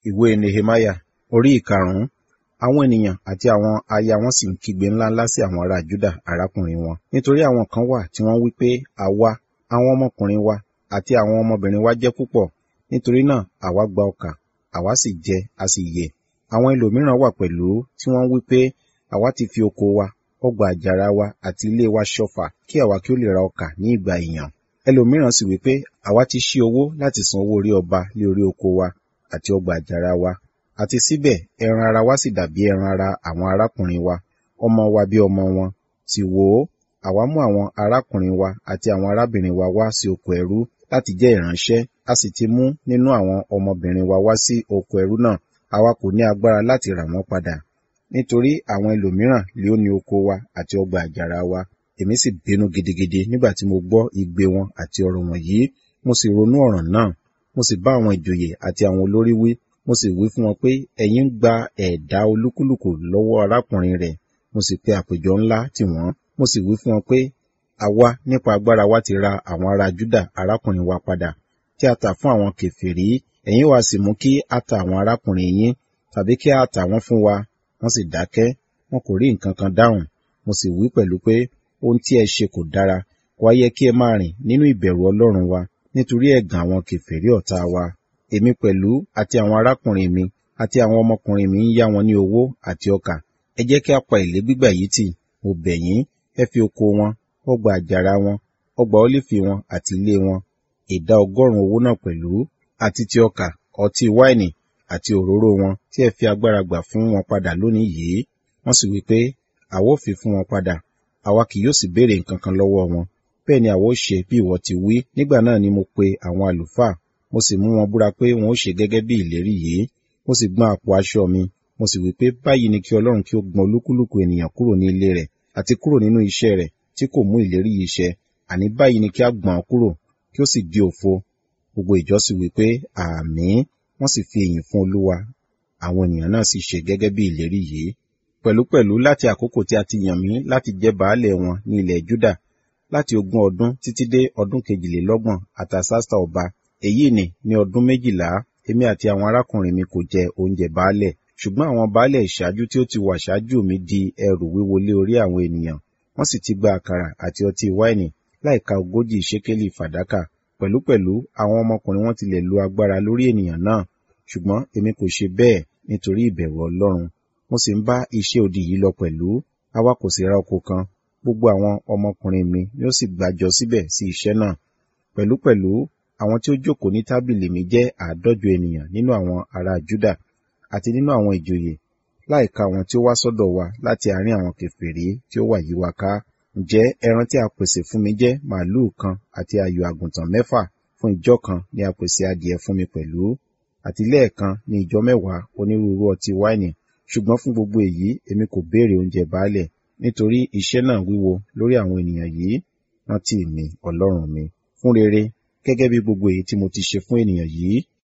ìwé nehemaya orí ìkarùn-ún àwọn ènìyàn àti àwọn aya wọn sì ń kígbe ńláńlá sí àwọn ará juda arákùnrin wọn nítorí àwọn kan wà tí wọ́n wí pé àwa àwọn ọmọkùnrin wa àti àwọn ọmọbìnrin wa jẹ́ púpọ̀ nítorí náà àwa gba ọkà àwa sì jẹ a sì yè àwọn ẹlòmíràn wà pẹ̀lú tí wọ́n wí pé àwa ti fi oko wa ọgbà àjàrà wa àti ilé wa ṣọ̀fà kí àwa kí ó lè ra ọkà ní ìgbà ìyàn ẹlòmíràn sì wí pé àwa ti ṣí owó láti san owó orí ọba lé orí oko wa àti ọgbà àjàrà wa àti síbẹ̀ ẹran ara wa sì dàbí ẹran ara àwọn arákùnrin wa ọmọ wa bí ọmọ wọn sì wò ó àwa mú àwọn arákùnrin wa àti àwọn arábìnrin wa wá sí oko ẹrú láti jẹ́ ìránṣẹ́ a sì ti mú nínú àwọn ọmọbìnrin wa wá sí oko ẹrú náà àwa kò ní agbára láti rà wọ́n padà nítorí àwọn ẹlòmíràn lé ó ní oko wa àti ọgbà àjàrà wa èmi sì bínú gidigidi nígbà tí mo gbọ́ igbe wọn àti ọ̀rọ̀ wọ̀nyí mo sì ronú ọ̀ràn náà mo sì bá àwọn ìjòyè àti àwọn olórí wí mo sì wí fún wọn pé ẹ̀yin ń gba ẹ̀dá olúkúlùkù lọ́wọ́ arákùnrin rẹ̀ mo sì pe àpèjọ ńlá tì wọ́n mo sì wí fún wọn pé àwa nípa agbára wa ti ra àwọn ará júdà arákùnrin wa padà tí a tà fún àwọn kèfèrí ẹ̀yin wá sì mú kí a ta àwọn arákùnrin yín tàbí kí a tà wọ́n fún wa wọ́n sì dákẹ́ wọn kò rí nǹkan kan dáhùn mo sì wí pẹ̀lú pé ohun tí ẹ ṣe kò dára wá yẹ kí ẹ máa rìn nínú ìbẹ̀rù ọlọ́run wa nítorí ẹ̀gàn àwọn kèfèrí ọ̀tá wa èmi pẹ̀lú àti àwọn arákùnrin mi àti àwọn ọmọkùnrin mi ń yá wọn ní owó àti ọkà ẹ jẹ́ kí a pa èlé gbígbà yìí tì mo bẹ̀ yín ẹ fi oko wọn ọgbà àjàrà wọn ọgbà ólífì wọn àti ilé wọn ìdá ọgọ́rùn owó náà pẹ̀lú àti ti ọkà ọtí wáìnì àti òróró wọn tí ẹ fi agbára gbà fún wọn padà lónìí yìí wọ́n sì wí pé àwa ó fi fún wọn padà àwa kì yóò sì béèrè nǹkan kan lọ́wọ́ wọn bẹ́ẹ̀ ni àwa ó ṣe bí ìwọ ti wí nígbà náà ni mo pe àwọn àlùfáà mo sì mú wọn búra pé wọn ó ṣe gẹ́gẹ́ bí ìlérí yìí mo sì gbọ́n àpò aṣọ mi mo sì wí pé báyìí ni kí ọlọ́run kí ó gbọ́n olúkúlùkù ènìyàn kúrò ní ilé rẹ̀ àti kúrò nínú iṣẹ́ rẹ̀ tí kò mú ìlérí yìí ṣẹ àní báyìí ni kí a gbọ̀n kúrò kí ó sì di òfo gbogbo ìjọ sì wí pé àmín wọ́n sì fi èyìn fún olúwa àwọn ènìyàn náà sì ṣe gẹ́gẹ́ bí ìlérí yìí pẹ̀lúpẹ̀lú láti àkókò tí a ti yàn mí láti jẹ́ baálẹ̀ wọn ní ilẹ̀ Júdà láti ogún ọdún títí dé ọdún kejìlélọ́gbọ̀n àtàsásà ọba èyí ni ní ọdún méjìlá èmi àti àwọn arákùnrin mi kò jẹ oúnjẹ baálẹ̀ ṣùgbọ́n àwọn baálẹ̀ ìṣáájú tí ó ti wà ṣáájú mi di ẹrù wíwo lé orí àwọn ènìyàn wọ́n sì ti gba àkàrà àti ọtí wáìnì láìka ogójì ṣékélì fàdákà pẹ̀lúpẹ̀lú àwọn ọmọkùnrin wọn tilẹ̀ lo agbára lórí ènìyàn náà ṣùgbọ́n èmi kò ṣe bẹ́ẹ̀ nítorí ìbẹ̀rù Ọlọ́run mo sì ń bá iṣẹ́ odi yìí lọ pẹ̀lú àwa kò sì ra oko kan gbogbo àwọn ọmọkùnrin mi ni ó sì gbàjọ síbẹ̀ sí iṣẹ́ náà pẹ̀lúpẹ̀lú àwọn tí ó jókòó ní tábìlì mi jẹ́ àádọ́jọ ènìyàn nínú àwọn ará Júdà àti nínú àwọn ìjòyè láìka àwọn tí ó wá sọ́dọ̀ wa láti àárín àwọn kèfèrí tí ó wà yí wa ká ǹjẹ́ ẹran tí a pèsè fún mi jẹ́ màálùú kan àti ayò àgùntàn mẹ́fà fún ìjọ kan ni a pèsè adìẹ fún mi pẹ̀lú àti lẹ́ẹ̀kan ní ìjọ mẹ́wàá onírúurú ọtí wáìnì ṣùgbọ́n fún gbogbo èyí èmi kò béèrè oúnjẹ baálẹ̀ nítorí iṣẹ́ náà wíwo lórí àwọn ènìyàn yìí rántí mi ọlọ́run mi fún rere gẹ́gẹ́ bí gbogbo èyí tí mo ti ṣe fún ènìyàn yìí